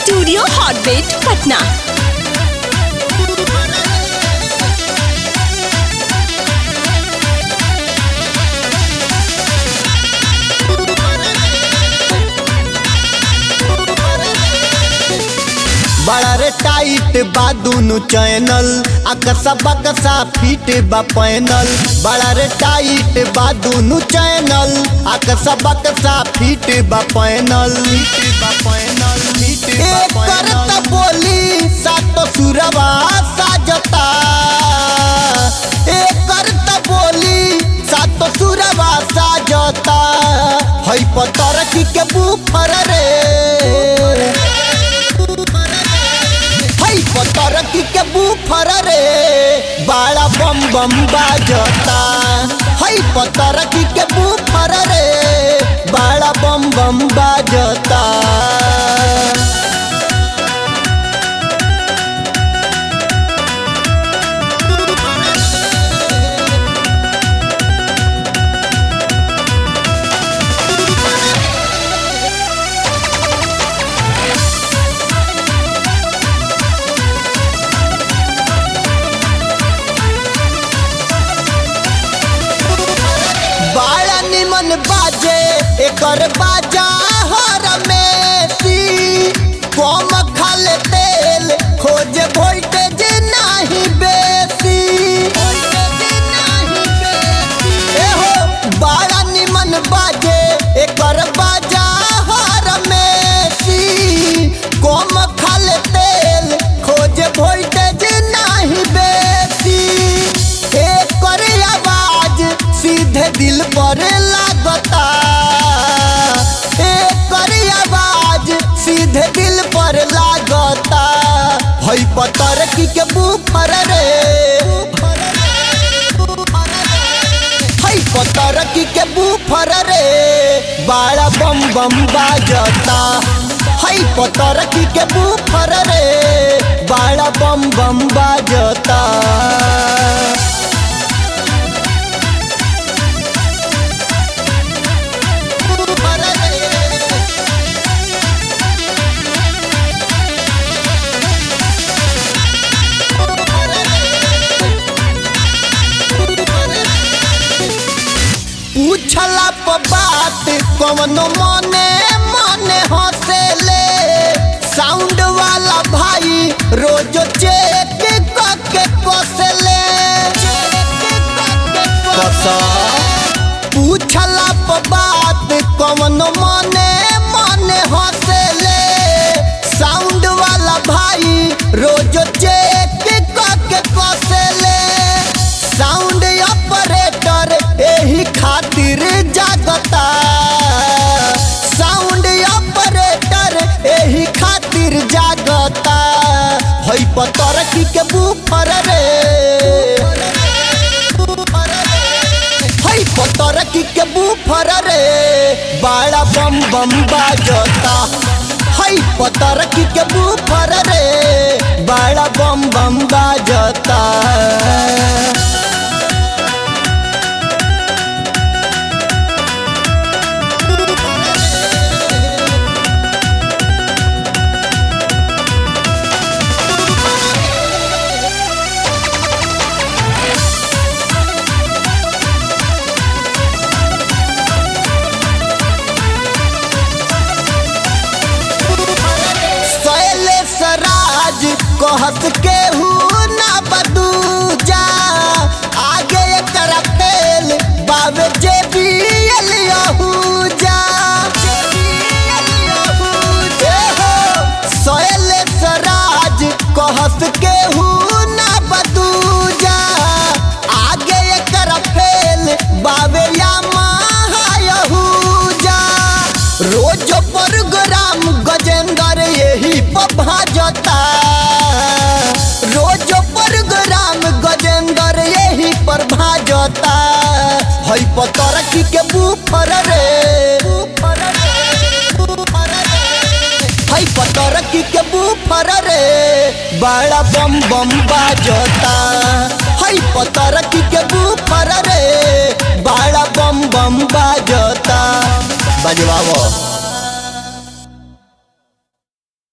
studio Hotbit Patna बड़ा रे tight बा दुनु चैनल अकसा बकसा फिट बा पैनल बड़ा रे टाइट बा दुनु चैनल अकसा बकसा फिट बा पैनल फिट बा पैनल फिट बा पैनल बोली सातो सुरवा साजता एक करता बोली सातो सुरवा साजता हई पतर की के बुफर रे हई पतर की के बुफर रे बाड़ा बम बम बाजता हई पतर की के बुफर रे बाड़ा बम बम बाजता बाड़ा निमन बाजे एकर बाजा हर में कम खाले तेल खोजे वोल्टेज नाही बेसी एहो बाड़ा निमन बाजे एकर बाजा हर में कम खाले तेल खोजे वोल्टेज नाही बेसी एकर आवाज सीधे दिल पर लागता एकर आवाज सीधे दिल पर लागता हई पतर की के बुफर रे हई पतर की के बुफर रे बाड़ा बम बम बाजता हई पतर की के बुफर रे बाड़ा बम बम बाजता पूछला प बात कवनो मने मने हंसेले साउंड वाला भाई रोज चेक करके कसले कसा पूछला प बात कवनो मने मने हंसेले साउंड वाला भाई रोज चेक करके कसले साउंड ऑपरेटर एही खातिर जागता साउंड ऑपरेटर एही खातिर जागता हई पतर की के बुफर रे हई पतर की के बुफर रे बाड़ा बम बम बाजता हई पतर की के बुफर रे बाड़ा बम बम बाजता शैलेश राज कहत केहू ना बदूजा आगे एकरा तेल बाबे जे भी अलियहूजा शैलेश राज कहत केहू ना बदूजा आगे एकरा फेल बाबे या महायहूजा रोज प्रोग्राम गजेंद्र यही पर भाजता रोज प्रोग्राम गजेंद्र यही पर भाजता हई पतर की के बुफर रे हई पतर की के बुफर रे बड़ा बम बम बाजता हई पतर की के बुफर रे बड़ा बम बम बाजता बजवाओ